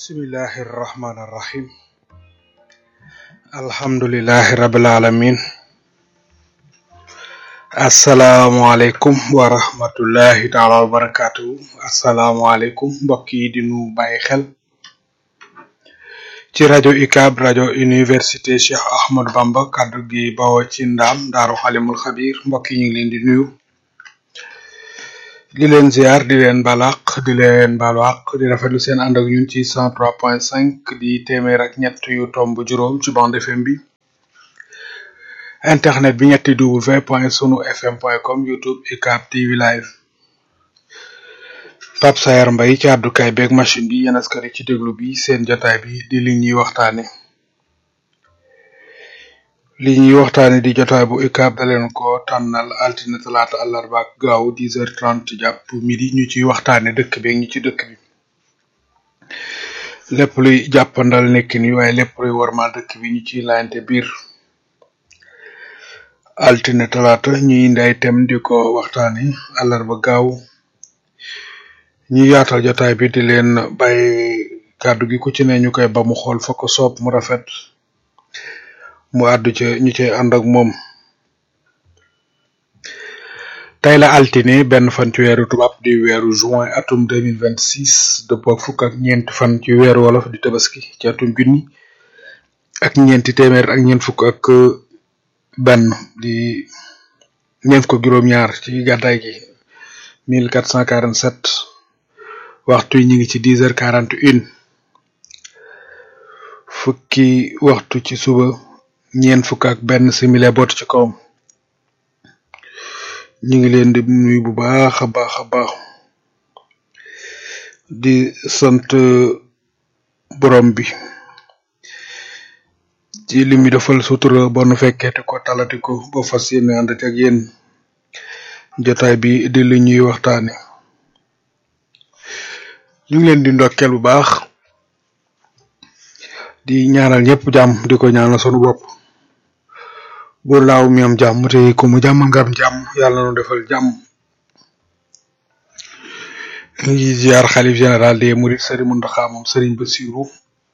bismillahi irrahmani irrahim alhamdulilahi rabil alamin asalaamualeykum wa rahmatullahi taala wa barakatuhu asalaamualeykum mbokk yi di nu bàyyi xel ci rajo UCAB rajo université Cheikh Ahmadou Bamba kaddu gi bawoo ci ndaam daaru xalimul xabir mbokk yi ñu ngi leen di nuyu di leen ziar di leen balaq di leen balaq di rafetlu seen ànd ak ñun ci cent trois point cinq di téeméer ak ñett yu tomb juróom ci bande FM bi internet bi ñetti w point sunu fm point com youtube UCAB TV live Pape Sayar Mbaye ci àddukaay beeg machine bi yéen askari ci déglu bi seen jotaay bi di li ñuy waxtaane li ñuy waxtaane di jotaay bu UCAB da leen ko tànnal altine talaata àllarba ak gaaw dix heures trente jàpp midi ñu ciy waxtaane dëkk beeg ñi ci dëkk bi lépp luy jàppandal nekk ni waaye lépp luy warmal dëkk bi ñu ciy laayante biir altine talaata ñuy indi ay thème di ko waxtaane àllarba gaaw ñi yaatal jotaay bi di leen bàyyi kàddu gi ku ci ne ñu koy ba mu xool fa ko soob mu rafet mu àddu ca ñu cay ànd ak moom tey la altine benn fan ci weeru tubaab di weeru juin atum deux mille vingt six dëppoo ak fukk ak ñeenti fan ci weeru wolof di tabaski ci atum junni ak ñeenti téeméer ak ñeent fukk ak benn di ñeent ko juróom-ñaar ci gàddaay gi mille quatre cent quarante sept waxtu yi ñu ngi ci dix heures quarante une fukki waxtu ci suba ñeent fukk ak benn simile bot ci kawam ñu ngi leen di nuyu bu baax a baax a baax di sant borom bi ci li mu defal sutura ba nu fekkeeti ko talati ko ba fas yéene ànd ak yéen jotaay bi di li ñuy waxtaane ñu ngi leen di ndokkeel bu baax di ñaanal ñëpp jàmm di ko ñaanal sunu bopp buur laaw mi am jàmm te ku mu jàmm nga am jàmm yàlla na nu defal jàmm ñu ngi ziar xalif général des mourides Serigne Mountakha moom Serigne Bassirou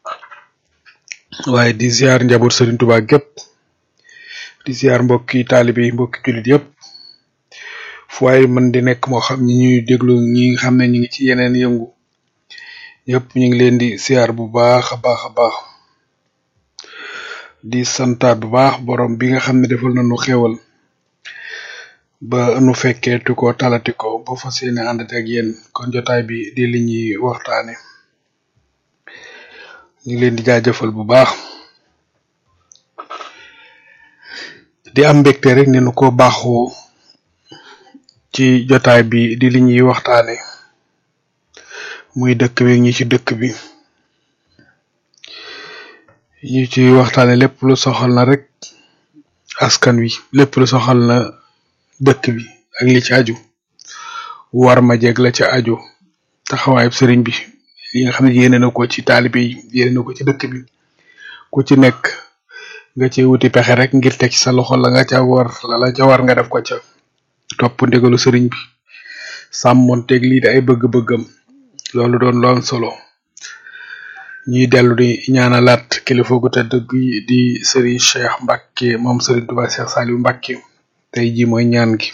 waaye di ziar njaboot Serigne Touba gépp di ziar mbokki taalibe yi mbokki jullit yëpp fu waaye mën di nekk moo xam ñi ñuy déglu ñi nga xam ne ñu ngi ci yeneen yëngu yëpp ñu ngi leen di ziar bu baax a baax a baax di santaat bu baax borom bi nga xam ne defal na nu xéewal ba nu fekkee tu ko talati ko ba fas yéene ànd ak yéen kon jotaay bi di li ñuy waxtaane ñu ngi leen di jaajëfal bu baax di am mbégte rek ne nu ko baaxoo ci jotaay bi di li ñuy waxtaane muy dëkk bi ñi ci dëkk bi ñu ci waxtaane lépp lu soxal na rek askan wi lépp lu soxal na dëkk bi ak li ci aju war ma jeg la ca aju taxawaayub sëriñ bi yi nga xam ne yéene na ko ci taalibe yi yéene na ko ci dëkk bi ku ci nekk nga ci wuti pexe rek ngir teg ci sa loxo la nga ca war la la ca war nga def ko ca topp ndigalu sëriñ bi sàmmonteeg lii di ay bëgg-bëggam loolu doon loon solo ñuy dellu di ñaanalaat kilifa gu tedd gi di Serigne Cheikh Mbacke moom Serigne Touba Cheikh Saliou Mbacke tey ji mooy ñaan gi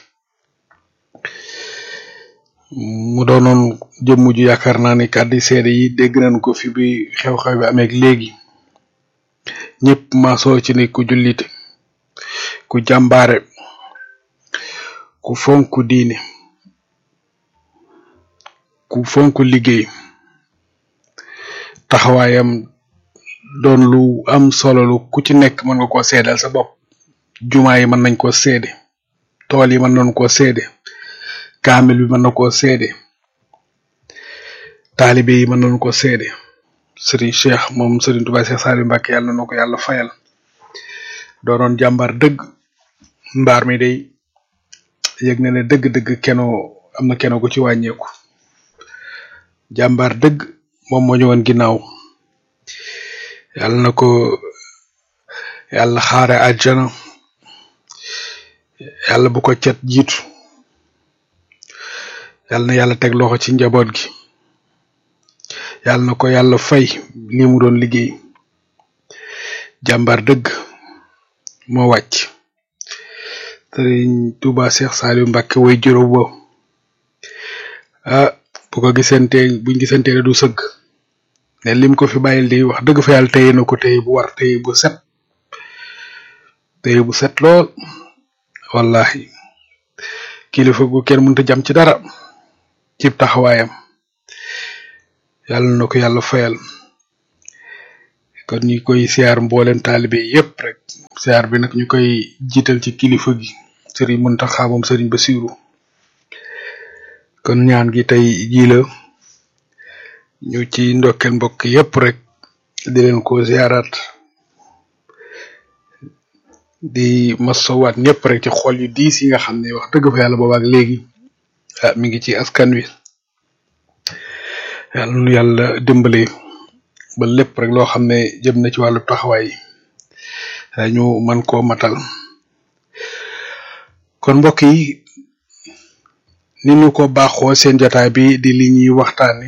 mu doonoon jëmm ju yaakaar naa ni kàddu seede yi dégg nañ ko fi bi xew-xew bi amee léegi ñëpp maasoo ci ni ku jullite ku jàmbaare ku fonk diine ku fonk liggéey taxawaayam doon lu am solo lu ku ci nekk mën nga koo seedal sa bopp jumaa yi mën nañ koo seede tool yi mën nañ koo seede kaamil bi mën na koo seede taalibe yi mën nañ koo seede sëriñ Cheikh moom sëriñ Touba Cheikh Saliou Mbacke yàlla na ko yàlla fayal doonoon jàmbaar dëgg mbaar mi day yëg na ne dëgg-dëgg keno am na keno gu ci wàññeeku jàmbaar dëgg moom moo ñëwoon ginnaaw yàlla na ko yàlla xaare àjjana yàlla bu ko cet jiitu yàlla na yàlla teg loxo ci njaboot gi yàlla na ko yàlla fay li mu doon liggéey jàmbaar dëgg moo wàcc sëriñ Tuuba Seex Saaliw Mbàkke way juróom bo ah bu ko gisante buñ gisante du sëgg ne lim ko fi bàyyil di wax dëgg fa yàlla téye na ko téye bu war téye bu set téye bu set lool wallahi kilifa gu kenn mënta jam ci dara cib taxawaayam yàlla na ko yàlla fayal kon ñu koy siyaar mboolem taalibe yépp rek siyaar bi nag ñu koy jiital ci kilifa gi sëriñ Muntaxa moom sëriñ Basiru kon ñaan gi tey jii la ñu ci ndokkeel mbokk yépp rek di leen ko siyaaraat di masowaat ñëpp rek ci xol yu diis yi nga xam ne wax dëgg fa yàlla boobaak léegi ah mi ngi ci askan wi yàlla nu yàlla dimbale ba lépp rek loo xam ne jëm na ci wàllu taxawaay ñu man koo matal kon mbokk yi ni ñu ko baaxoo seen jotaay bi di li ñuy waxtaani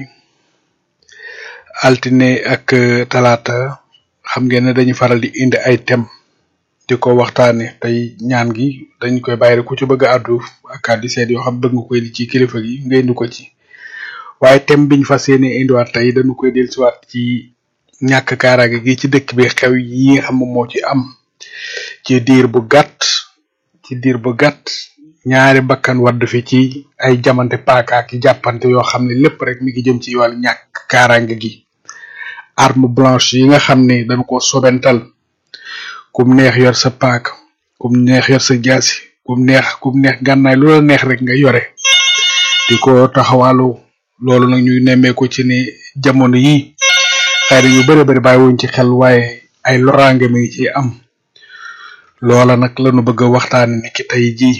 altine ak talaata xam ngeen ne dañu faral di indi ay thème di ko waxtaane tey ñaan gi dañ koy bàyyi rek ku ci bëgg a àddu ak kàddu seet yoo xam bëgg nga koy di ci kilifa gi nga indi ko ci waaye thème biñ fas yéene indiwaat tey dañu koy dellusiwaat ci ñàkk kaaraange gi ci dëkk bi xew yi nga xam moo ci am ci diir bu gàtt ci diir bu gàtt ñaari bakkan wadd fi ci ay jamante paaka ak jàppante yoo xam ne lépp rek mi ngi jëm ci wàllu ñàkk kaaraange gi arme blanche yi nga xam ne dañ ko sobental kum neex yor sa paak kum neex yor sa jaasi kum neex kum neex gànnaay lu la neex rek nga yore di ko taxawalu loolu nag ñu nemmeeku ci ni jamono yi xëy na ñu bëri bëri bàyyiwuñ ci xel waaye ay loraange mi ngi ci am loola nag lañu bëgg a waxtaane ni ki tey jii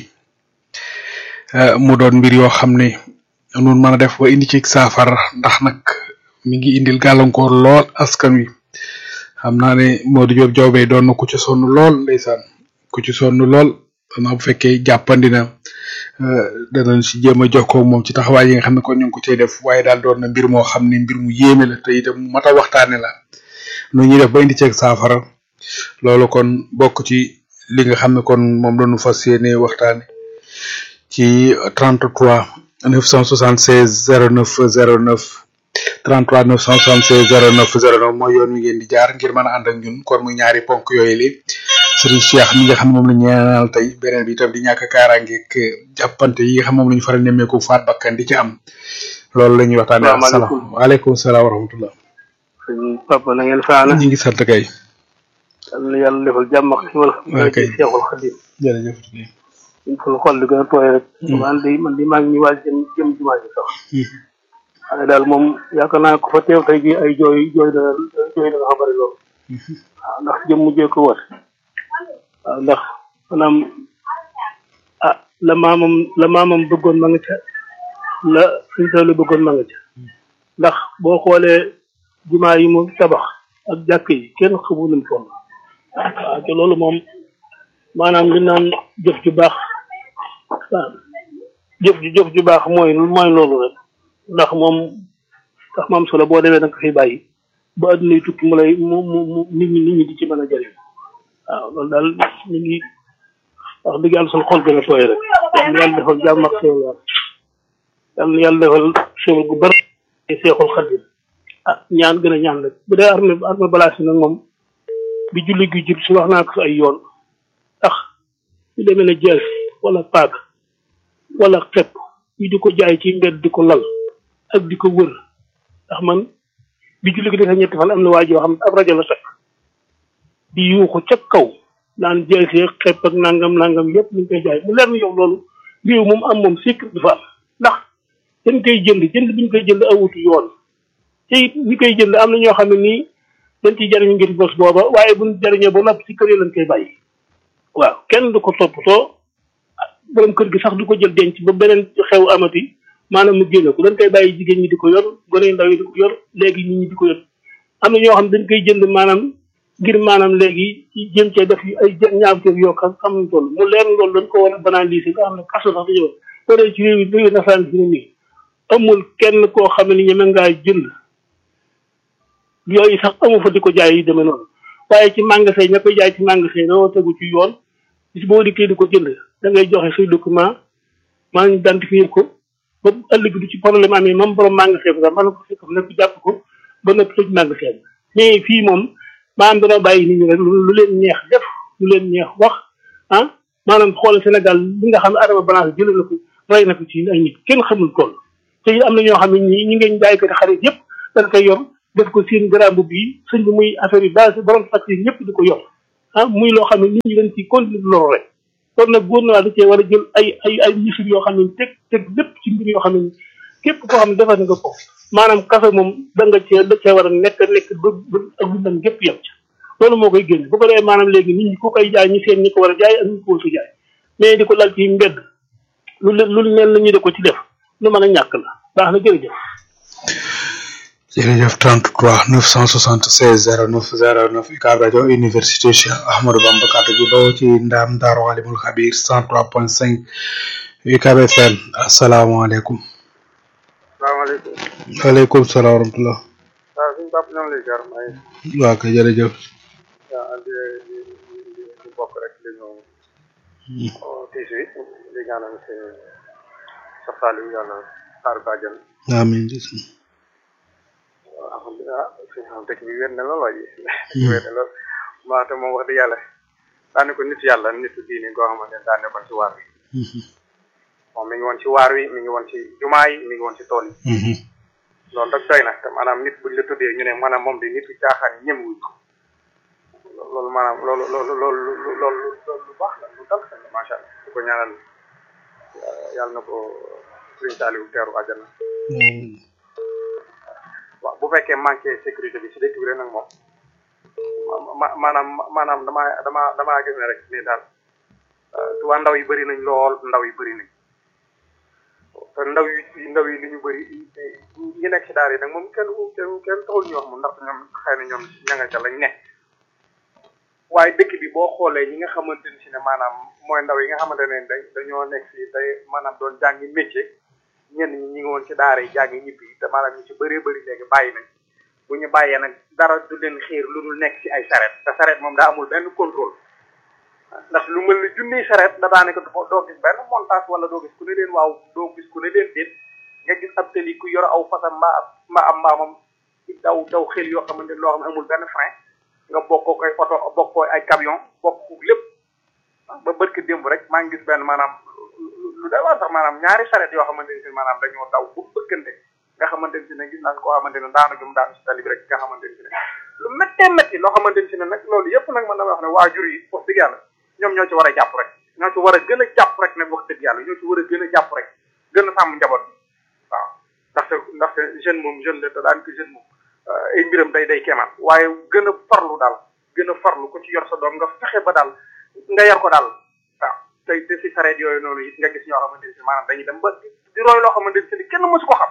mu doon mbir yoo xam ne nun mën a def ba indi ci saafara ndax nag mi ngi indil gàllankoor lool askan wi xam naa ne Modou Diop Diawbe doon na ku ci sonn lool ndeysaan ku ci sonn lool xanaa bu fekkee jàppandi na danañ si jéem a jokkoo moom ci taxawaay yi nga xam ne kon ñu ngi ko cay def waaye daal doon na mbir moo xam ne mbir mu yéeme la te itam mu mat a waxtaane la nu ñuy def ba indi ceeg saafara loolu kon bokk ci li nga xam ne kon moom la ñu fas yéene waxtaane ci 33 976 09 09 33 976 09 09 mooy yoon wi ngeen di jaar ngir mën a ànd ak ñun kon muy ñaari ponk yooyu li Serigne Cheikh mi nga xam ne moom la ñu ñaanal tey beneen bi itam di ñàkk kaaraange ak jàppante yi nga xam moom la ñu faral nemmeeku faat bakkan di ci am loolu la ñuy waxtaanee. salaamaaleykum waaleykum salaam wa rahmatullah. sëñ Papa na ngeen faana. ñu ngi sant kay. yal na yàlla defal jàmm ak xiwal. waaw kay Seexul Xadim. jërëjëf. ñu ful xol di gën a tooy rek. man de man de maa ngi ñu waaj jëm jëm jumaa ji sax. waaye daal moom yaakaar naa ko fa teew tey jii ay jooy jooy dana jooy dana xam bëri loolu. waaw ndax jëm mujjee ko wër. waaw ndax maanaam ah la maamam la maamam bëggoon ma nga ca la suñ toll bëggoon ma nga ca ndax boo xoolee jumaa yi mu tabax ak jàkk yi kenn xamul nu mu toll waaw te loolu moom maanaam li naan jëf ju baax waaw jëf ju jëf ju baax mooy mooy loolu rek ndax moom tax maam solo boo demee da nga ko fi bàyyi ba adduna yi tukki mu lay mu mu mu nit ñi nit ñi di ci mën a jëriñ waaw loolu daal ñu ngi wax dëgg yàlla suñu xol gën a tooy rek yal na yàlla defal jàmm ak xéwal yal na yàlla defal xéwal gu bari te seexul xadim ah ñaan gën a ñaan rek bu dee armée armée balaas yi nag moom bi julli gi jub si wax naa ko fi ay yoon ndax ñu demee ne jees wala paak wala xepp ñu di ko jaay ci mbedd di ko lal ak di ko wër ndax man bi julli gi defee ñetti fan am na waa joo xam ne ab rajo la teg di yuuxu ca kaw naan jeesee xepp ak nangam nangam yépp ñu ngi koy jaay mu leer na yow loolu réew moom am moom sécurité dafa am ndax dañ koy jënd jënd bi ñu koy jënd awutu yoon te it ñi koy jënd am na ñoo xam ne nii dañ ciy jariñu ngir bos booba waaye buñ jariñoo ba noppi ci kër yi lañ koy bàyyi waaw kenn du ko toppatoo borom kër gi sax du ko jël denc ba beneen xew amati maanaam mu génne ko dañ koy bàyyi jigéen ñi di ko yor gone yu ndaw yi di ko yor léegi nit ñi di ko yor am na ñoo xam dañ koy jënd maanaam ngir maanaam léegi ci jëm cee def ay ñaaw teef yoo xam xam nañ toll mu leer loolu dañ ko war a banaliser nga xam ne kaso sax dañoo boo dee ci réew yi réew nasaraan fi ne nii amul kenn koo xam ne ñeme ngaa jënd yooyu sax amu fa di ko jaay yi demee noonu waaye ci magasin ña koy jaay ci magasin dañoo tegu ci yoon bis boo dikkee di ko jënd da ngay joxe say document maa ngi identifier ko ba ëllëg du ci problème amee moom borom magasin bi sax mën na ko fekk nekk jàpp ko ba nëpp tëj magasin bi mais fii moom maanaam dana bàyyi nit ñi rek lu leen neex def lu leen neex wax ah maanaam xool Sénégal li nga xam ne Adama Balance jëlee na ko rey na ko ci ay nit kenn xamul tool te am na ñoo xam ne ñi ñi ngeen jaay ko xarit yëpp dañ koy yor def ko seen garambu bii sëñ bi muy affaire yu base borom fàcc yi ñëpp di ko yor ah muy loo xam ne nit ñi dañ ciy continuer loolu rek kon nag gouvernement da cee war a jël ay ay ay mesures yoo xam ne teg teg lépp ci mbir yoo xam ne képp koo xam ne defar nga ko maanaam kafe moom da nga cee da cee war a nekk nekk ba ba ak dundam gépp yem ci loolu moo koy génn bu ko defee maanaam léegi nit ñi ku koy jaay ñu seen ñi ko war a jaay ak ñu ko war a jaay mais di ko lal ci mbedd lu lu mel na ñu de ko ci def lu mën a ñàkk la baax na jërëjëf. jërëjëf 33 976 09 09 UCAB rajo université Cheikh Ahmadou Bamba kàddu gi doo ci ndaam Daaru Alimul Xabir 103.5 UCAB FM asalaamaaleykum. salaamaaleykum. waaleykum salaam wa rahmatulah. waaw suñu papa ñoo ngi lay jaar maa ngi. waaw kay jërëjëf. waaw di di di di bokk rek di ñëw. tiis wi di ñaanal si sa Saliou yàlla xaar ko àjjana. amiin. waaw alhamdulilah suñu dëkk bi wér na lool waaye. wér na lool maa te moom wax dëgg yàlla daane ko nit yàlla nitu diini goo xamante ne daa nekkoon ci waar wi. moom mi ngi woon ci waar wi mi ngi woon ci jumaa yi mi ngi woon ci tool yi. loolu rek doy na te maanaam nit buñ la tuddee ñu ne maanaam moom di nit caaxaan yi ñemewuñ ko loolu maanaam loolu loolu loolu loolu loolu lu baax la lu dal xel la macha allah di ko ñaanal yàlla na ko Sëriñ Saliou teeru àjjana waaw bu fekkee manqué sécurité bi si dëkk bi rek nag moom ma maanaam maanaam damaa damaa damaa gis ne rek ni daal tuwaa ndaw yi bëri nañ lool ndaw yi bëri nañ te ndaw yi ndaw yi li ñu bëri ñi nekk ci daara yi nag moom kenn kenn kenn taxul ñu wax moom ndax ñoom xëy na ñoom ña nga ca lañ ne waaye dëkk bi boo xoolee ñi nga xamante ni si ne maanaam mooy ndaw yi nga xamante ne da dañoo nekk fii tey maanaam doon jàngi métier ñenn ñi ñi ngi woon ci daara yi jàngi ñibbi te maanaam ñu ci bëree bëri léegi bàyyi nañ bu ñu bàyyee nag dara du leen xiir lu dul nekk ci ay saret te saret moom daa amul benn contrôle ndax lu mel ni junniy saret da daanaka doo gis benn montage wala doo gis ku ne leen waaw doo gis ku ne leen déet nga gis ab tëli ku yor aw fasam mbaa mbaa am mbaamam daw daw xel yoo xamante ne loo xam ne amul benn frein nga bokkoo ay oto bokkoo ay camion bokk lépp ba bërki démb rek maa ngi gis benn maanaam lu day waa sax maanaam ñaari saret yoo xamante ne si maanaam dañoo daw bu bëkkante nga xamante ne si ne gis naa koo xamante ne daanu jum daanu si tali bi rek nga xamante ne si ne lu méttee métti loo xamante ne si ne nag loolu yëpp nag man dama wax ne waajur yi wax dëgg yàlla ñoom ñoo ci war a jàpp rek ñoo ci war a gën a jàpp rek nag wax dëgg yàlla ñoo ci war a gën a jàpp rek gën a sàmm njaboot bi waaw ndaxte ndaxte jeune moom jeune la te daan ko jeune moom ay mbiram day day kemaan waaye gën a farlu daal gën a farlu ko ci yor sa doom nga fexe ba daal nga yar ko daal waaw tey te si sareet yooyu noonu it nga gis ñoo xamante ne si maanaam dañuy dem ba di roy loo xamante ne si ne kenn mësu ko xam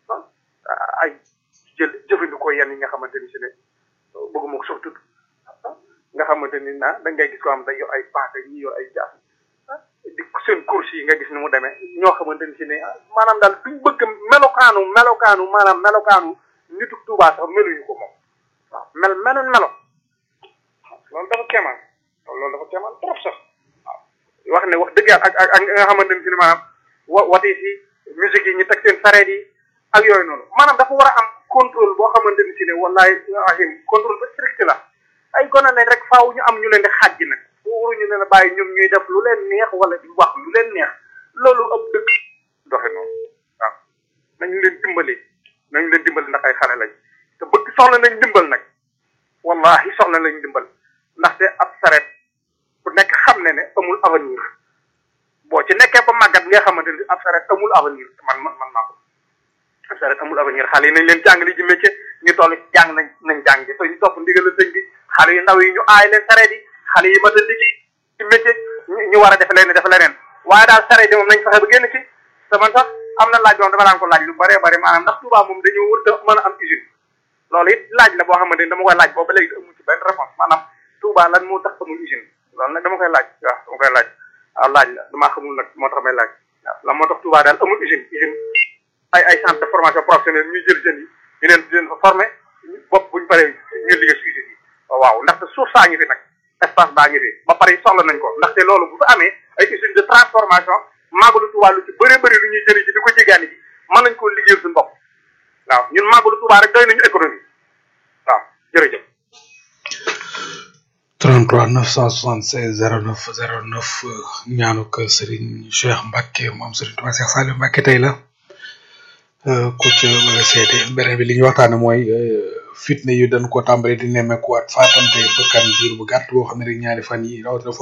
ay jël jëfandikoo yenn yi nga xamante ni si ne bëgguma ko sax tudd nga xamante ni na da ngay gis ko xam day yor ay paaka ñi yor ay jaas di seen course yi nga gis ni mu demee ñoo xamante ni si ne maanaam daal duñ bëgg melokaanu melokaanu maanaam melokaanu nitu Tuubaa sax meluñu ko moom waaw mel menun melo loolu dafa keemaan loolu dafa keemaan trop sax waaw wax ne wax dëgg yàlla ak ak ak nga xamante ni si ne maanaam wa wati si musique yi ñu teg seen sareet yi ak yooyu noonu maanaam dafa war a am contrôle boo xamante ni si ne wallaay ahim contrôle ba strict la ay gone lañ rek faaw ñu am ñu leen di xàjj nag waruñu leen a bàyyi ñoom ñuy def lu leen neex wala di wax lu leen neex loolu ab dëkk doxe noonu waaw nañu leen dimbali nañu leen dimbali ndax ay xale lañ te bëgg soxla nañ dimbal nag wallahi soxla nañ dimbal ndaxte ab saret ku nekk xam ne ne amul avenir boo ci nekkee ba màggat nga xamante ni ab saret amul avenir man man man maa ko ab saret amul avenir xale yi nañ leen jàngale ji métier ñu toll jàng nañ nañ jàng te ñu topp ndigal la sëñ bi xale yu ndaw yi ñu aay leen sareet yi xale yi mat a liggéey ci métier ñu war a def leneen def leneen waaye daal sareet yi moom nañ fexe ba génn ci te man sax am na laaj moom dama daan ko laaj lu bëree bëri maanaam ndax Touba moom dañoo wër te mën a am usine loolu it laaj la boo xamante ni dama koy laaj boobu ba léegi amul ci benn réponse maanaam Touba lan moo tax amul usine loolu nag dama koy laaj waaw dama koy laaj waaw laaj la damaa xamul nag moo tax may laaj waaw lan moo tax Touba daal amul usine usine ay ay centre de formation professionnelle ñuy jël jeunes yi ñu leen di leen fa former bopp buñ paree ñu liggéey si usine yi waaw ndaxte suuf saa ngi fi nag espace baa ngi fi ba pare soxla nañ ko ndaxte loolu bu fa amee ay usine de transformation màggalu Tuubaa lu ci bëree bëri lu ñuy jëri ji di ko jéggaani ji mën nañ koo liggéeyal suñu bopp waaw ñun màggalu Tuubaa rek doy nañu économie waaw jërëjëf 33 976 09 09 ñaanu kër Serigne Cheikh Mbacke moom Serigne Touba Cheikh Saliou Mbacke tey la ku ci bëgg a seete beneen bi li ñu waxtaane mooy fitne yu dañ ko tàmbali di nemmeekuwaat faatante bakkan diir bu gàtt boo xam ne rek ñaari fan yi rawatina